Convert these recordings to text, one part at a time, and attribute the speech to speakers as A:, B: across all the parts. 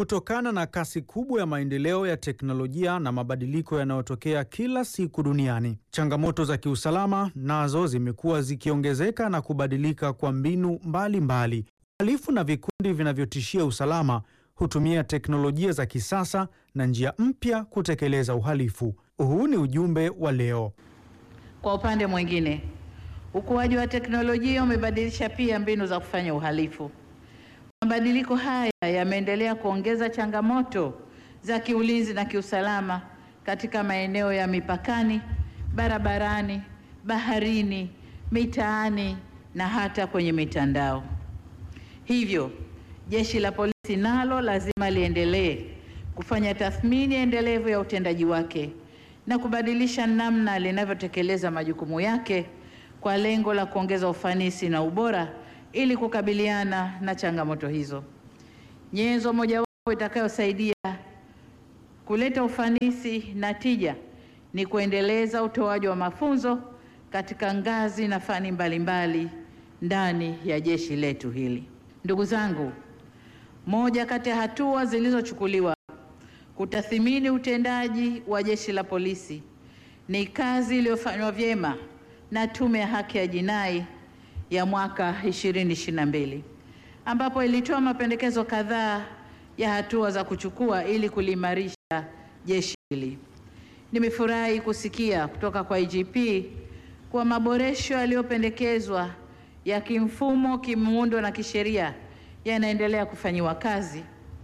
A: kutokana na kasi kubwa ya maendeleo ya teknolojia na mabadiliko yanayotokea kila siku duniani. Changamoto za kiusalama nazo zimekuwa zikiongezeka na kubadilika kwa mbinu mbalimbali. Uhalifu na vikundi vinavyotishia usalama hutumia teknolojia za kisasa na njia mpya kutekeleza uhalifu. Huu ni ujumbe wa leo.
B: Kwa upande mwingine, ukuaji wa teknolojia umebadilisha pia mbinu za kufanya uhalifu. Mabadiliko haya yameendelea kuongeza changamoto za kiulinzi na kiusalama katika maeneo ya mipakani, barabarani, baharini, mitaani na hata kwenye mitandao. Hivyo, Jeshi la Polisi nalo lazima liendelee kufanya tathmini endelevu ya utendaji wake na kubadilisha namna linavyotekeleza majukumu yake kwa lengo la kuongeza ufanisi na ubora ili kukabiliana na changamoto hizo. Nyenzo mojawapo itakayosaidia kuleta ufanisi na tija ni kuendeleza utoaji wa mafunzo katika ngazi na fani mbalimbali ndani ya jeshi letu hili. Ndugu zangu, moja kati ya hatua zilizochukuliwa kutathimini utendaji wa Jeshi la Polisi ni kazi iliyofanywa vyema na Tume ya Haki ya Jinai ya mwaka 2022 ambapo ilitoa mapendekezo kadhaa ya hatua za kuchukua ili kuliimarisha jeshi hili. Nimefurahi kusikia kutoka kwa IGP kuwa maboresho yaliyopendekezwa ya kimfumo, kimuundo na kisheria yanaendelea kufanyiwa kazi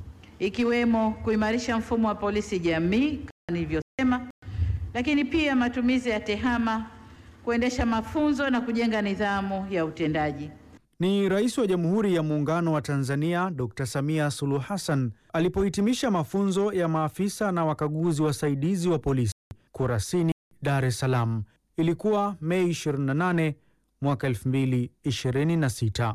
B: ikiwemo kuimarisha mfumo wa polisi jamii kama nilivyosema, lakini pia matumizi ya tehama, kuendesha mafunzo na kujenga nidhamu ya utendaji.
A: Ni Rais wa Jamhuri ya Muungano wa Tanzania Dr. Samia Suluhu Hassan alipohitimisha mafunzo ya maafisa na wakaguzi wasaidizi wa polisi Kurasini, Dar es Salaam. Ilikuwa Mei 28 mwaka 2026.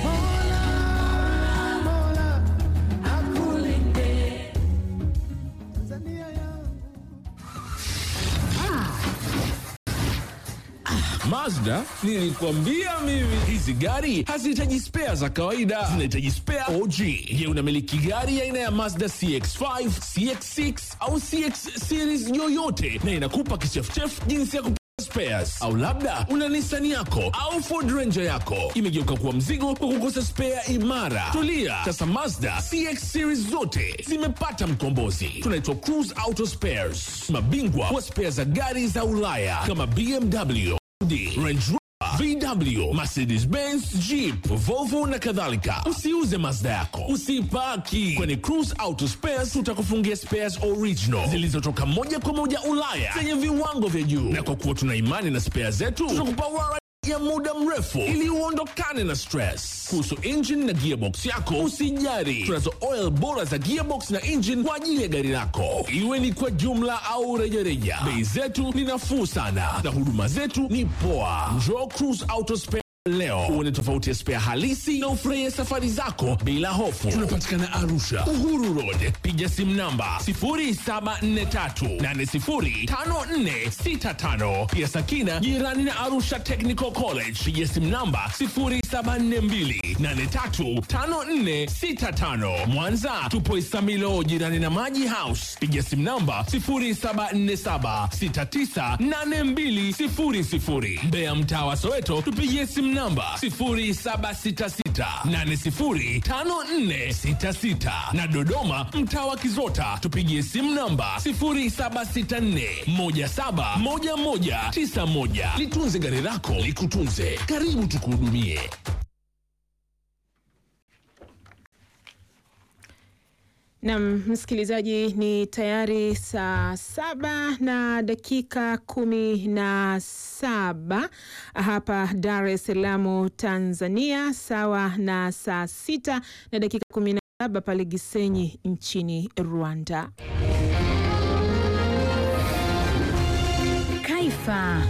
C: Mazda, nilikwambia mimi hizi gari hazihitaji spea za kawaida, zinahitaji spea OG. Je, unamiliki gari aina ya Mazda CX5, CX6 au CX series yoyote na inakupa kichefuchefu jinsi ya spares au labda una Nissan yako au Ford Ranger yako imegeuka kuwa mzigo kwa kukosa spare imara? Tulia, sasa Mazda CX series zote zimepata mkombozi. Tunaitwa Cruise Auto Spares, mabingwa wa spare za gari za Ulaya kama BMW, Audi, Range Rover, VW, Mercedes Benz, Jeep, Volvo na kadhalika. Usiuze Mazda yako, usipaki kwenye Cruise Auto Spares. Tutakufungia spares original zilizotoka moja kwa moja Ulaya zenye viwango vya juu, na kwa kuwa tuna imani na spares zetu, tutakupa warranty ya muda mrefu ili uondokane na stress. Kuhusu engine na gearbox yako, usijari, tunazo oil bora za gearbox na engine kwa ajili ya gari lako, iwe ni kwa jumla au rejareja. Bei zetu ni nafuu sana na huduma zetu ni poa. Njoo Cruise Auto Spare leo uone tofauti ya spare halisi na ufurahie safari zako bila hofu. Tunapatikana Arusha, Uhuru Road. Piga simu namba 0743805465. Pia Sakina jirani na Arusha Technical College. Piga simu namba 0742835465. Mwanza tupo Isamilo jirani na Maji House. Piga simu namba 0747698200. Mbeya mtaa wa Soweto tupigie simu namba 0766805466 na Dodoma mtaa wa Kizota tupigie simu namba 0764171191. Litunze gari lako likutunze. Karibu tukuhudumie.
D: Nam msikilizaji, ni tayari saa saba na dakika kumi na saba hapa Dar es Salaam Tanzania, sawa na saa sita na dakika kumi na saba pale Gisenyi nchini Rwanda.
E: Kaifa,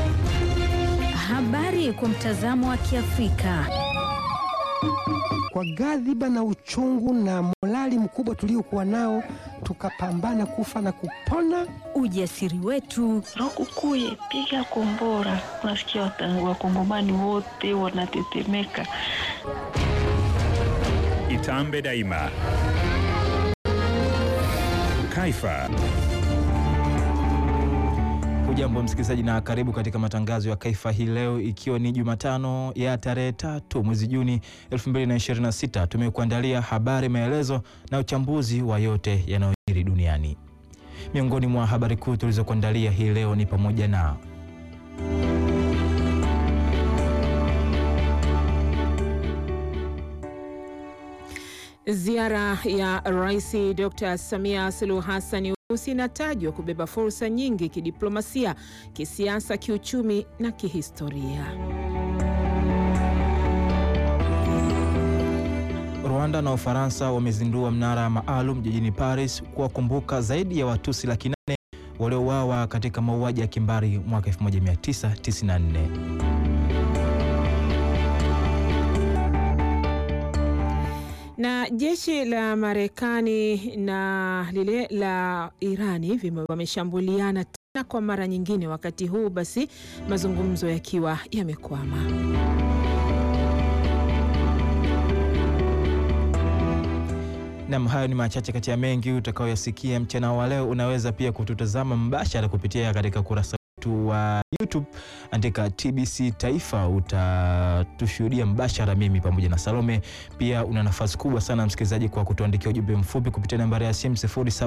E: habari kwa mtazamo wa Kiafrika.
F: Kwa ghadhiba na uchungu na morali mkubwa tuliokuwa nao, tukapambana kufa na kupona.
E: Ujasiri wetu,
G: Rokukuye, piga kombora. Unasikia wakongomani wote wanatetemeka.
H: Itambe daima Kaifa.
I: Hujambo msikilizaji na karibu katika matangazo ya Kaifa hii leo, ikiwa ni Jumatano ya tarehe tatu mwezi Juni 2026. Tumekuandalia habari, maelezo na uchambuzi wa yote yanayojiri duniani. Miongoni mwa habari kuu tulizokuandalia hii leo ni pamoja na
D: Ziara ya Rais Dr. Samia Suluhu Hassan Urusi inatajwa kubeba fursa nyingi kidiplomasia, kisiasa, kiuchumi na kihistoria.
I: Rwanda na Ufaransa wamezindua mnara maalum jijini Paris kuwakumbuka zaidi ya Watusi laki nane waliouawa katika mauaji ya kimbari mwaka 1994.
D: Na jeshi la Marekani na lile la Irani wameshambuliana tena kwa mara nyingine, wakati huu basi mazungumzo yakiwa yamekwama.
I: Nam, hayo ni machache kati ya mengi utakaoyasikia mchana wa leo. Unaweza pia kututazama mbashara kupitia katika kurasa wetu wa YouTube, andika TBC Taifa, utatushuhudia mbashara, mimi pamoja na Salome. Pia una nafasi kubwa sana msikilizaji, kwa kutuandikia ujumbe mfupi kupitia nambari ya simu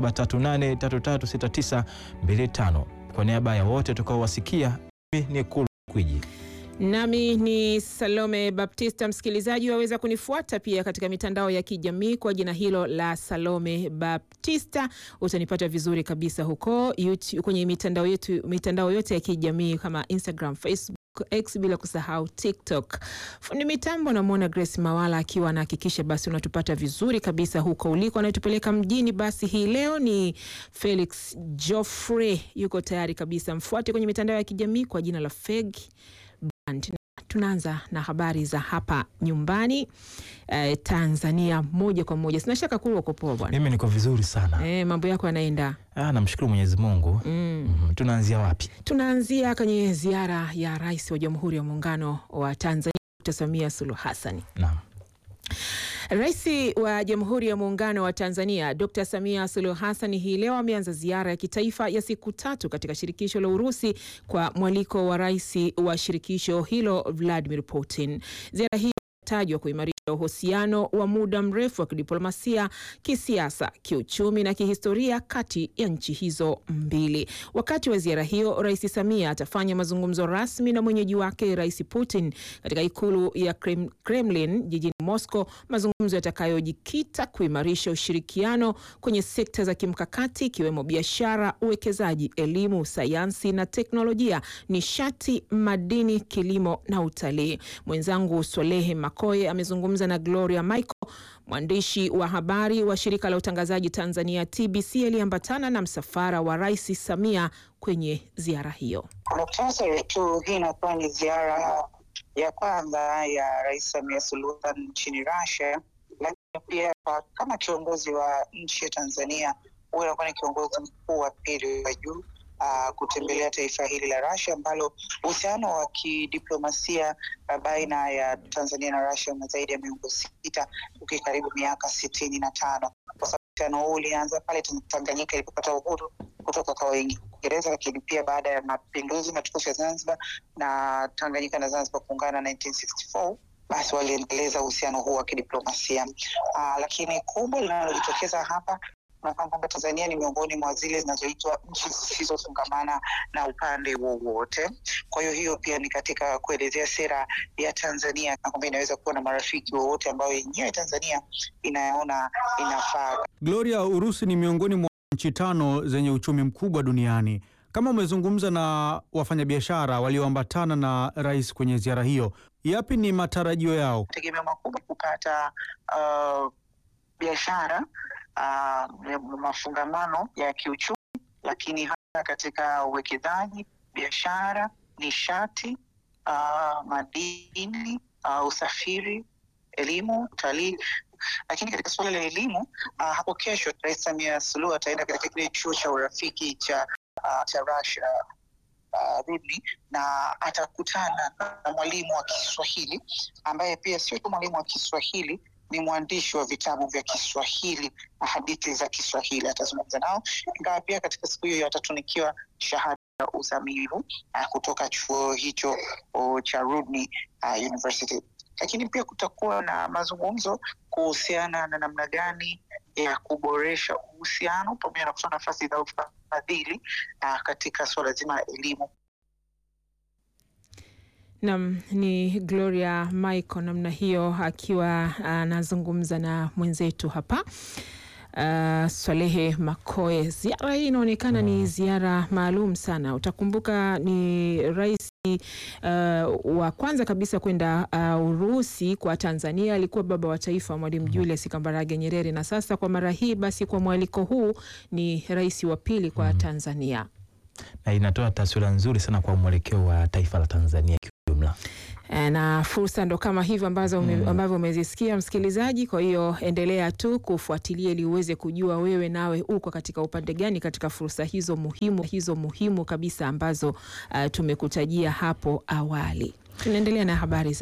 I: 0738336925. Kwa niaba ya wote tutakaowasikia, mimi ni Kulu Kwiji
D: nami ni Salome Baptista. Msikilizaji, waweza kunifuata pia katika mitandao ya kijamii kwa jina hilo la Salome Baptista. Utanipata vizuri kabisa huko YouTube, kwenye mitandao yetu, mitandao yote ya kijamii kama Instagram, Facebook, X bila kusahau TikTok. Fundi mitambo namwona Grace Mawala akiwa anahakikisha basi unatupata vizuri kabisa huko uliko. Anayetupeleka mjini basi hii leo ni Felix Joffrey, yuko tayari kabisa. Mfuate kwenye mitandao ya kijamii kwa jina la Feg Tunaanza na habari za hapa nyumbani eh, Tanzania moja kwa moja. Sina shaka kuwa uko poa bwana.
I: Mimi niko vizuri sana
D: eh, mambo yako yanaenda.
I: Ah, namshukuru Mwenyezi Mungu.
D: mm.
I: Mm, tunaanzia wapi?
D: Tunaanzia kwenye ziara ya Rais wa Jamhuri ya Muungano wa Tanzania Dr. Samia Suluhu Hassan.
I: Naam.
D: Rais wa Jamhuri ya Muungano wa Tanzania Dr. Samia Suluhu Hassan hii leo ameanza ziara ya kitaifa ya siku tatu katika shirikisho la Urusi kwa mwaliko wa rais wa shirikisho hilo Vladimir Putin. Ziara hii tajwa kuimarisha uhusiano wa muda mrefu wa kidiplomasia, kisiasa, kiuchumi na kihistoria kati ya nchi hizo mbili. Wakati wa ziara hiyo, Rais Samia atafanya mazungumzo rasmi na mwenyeji wake Rais Putin katika ikulu ya Krem, Kremlin jijini Moscow, mazungumzo yatakayojikita kuimarisha ushirikiano kwenye sekta za kimkakati ikiwemo biashara, uwekezaji, elimu, sayansi na teknolojia, nishati, madini, kilimo na utalii. Mwenzangu Swalehe Makoye amezungumza na Gloria Michael, mwandishi wa habari wa shirika la utangazaji Tanzania TBC, aliyeambatana na msafara wa Rais Samia kwenye ziara hiyo.
J: Kwa muktasari tu, hii inakuwa ni ziara ya kwanza ya Rais Samia Suluhu Hassan nchini Russia, lakini pia kama kiongozi wa nchi ya Tanzania huyo anakuwa ni kiongozi mkuu wa pili wa juu Uh, kutembelea taifa hili la Russia ambalo uhusiano wa kidiplomasia uh, baina ya Tanzania na Russia una zaidi ya miongo sita ukikaribu miaka sitini na tano kwa sababu uhusiano huu ulianza pale Tanganyika ilipopata uhuru kutoka kwa Uingereza, lakini pia baada ya mapinduzi matukufu ya Zanzibar na Tanganyika na Zanzibar kuungana 1964 basi waliendeleza uhusiano huu wa kidiplomasia uh, lakini kubwa linalojitokeza hapa unafahamu kwamba Tanzania ni miongoni mwa zile zinazoitwa nchi zisizofungamana na upande wowote. Kwa hiyo hiyo pia ni katika kuelezea sera ya Tanzania na kwamba inaweza kuwa na marafiki wowote ambao yenyewe Tanzania inaona inafaa.
A: Gloria, Urusi ni miongoni mwa nchi tano zenye uchumi mkubwa duniani. Kama umezungumza na wafanyabiashara walioambatana na rais kwenye ziara hiyo, yapi ni matarajio yao?
J: Tegemeo makubwa kupata uh, biashara uh, mafungamano ya kiuchumi, lakini hata katika uwekezaji, biashara, nishati, uh, madini, uh, usafiri, elimu, utalii. Lakini katika suala la elimu uh, hapo kesho Rais Samia Suluhu ataenda katika kile chuo cha urafiki cha uh, cha Russia uh, Rudni na atakutana na mwalimu wa Kiswahili ambaye pia sio tu mwalimu wa Kiswahili ni mwandishi wa vitabu vya Kiswahili na hadithi za Kiswahili. Atazungumza nao, ingawa pia katika siku hiyo atatunikiwa shahada ya uzamivu uh, kutoka chuo hicho uh, cha Rudni uh, University. Lakini pia kutakuwa na mazungumzo kuhusiana na namna gani ya kuboresha uhusiano pamoja na kutoa nafasi za ufadhili uh, katika suala zima la elimu.
D: Nam ni Gloria Michael namna hiyo akiwa anazungumza na mwenzetu hapa uh, Swalehe Makoe. Ziara hii inaonekana ni ziara maalum sana. Utakumbuka ni rais uh, wa kwanza kabisa kwenda uh, Urusi kwa Tanzania alikuwa baba wa taifa Mwalimu Julius Kambarage Nyerere, na sasa kwa mara hii basi kwa mwaliko huu ni rais wa pili kwa Tanzania
I: na inatoa taswira nzuri sana kwa mwelekeo wa taifa la Tanzania kiujumla.
D: na fursa ndo kama hivyo ambazo ume,
I: Mm.
D: ambavyo umezisikia msikilizaji. Kwa hiyo endelea tu kufuatilia ili uweze kujua wewe nawe uko katika upande gani katika fursa hizo muhimu hizo muhimu kabisa ambazo uh, tumekutajia hapo awali. Tunaendelea na habari za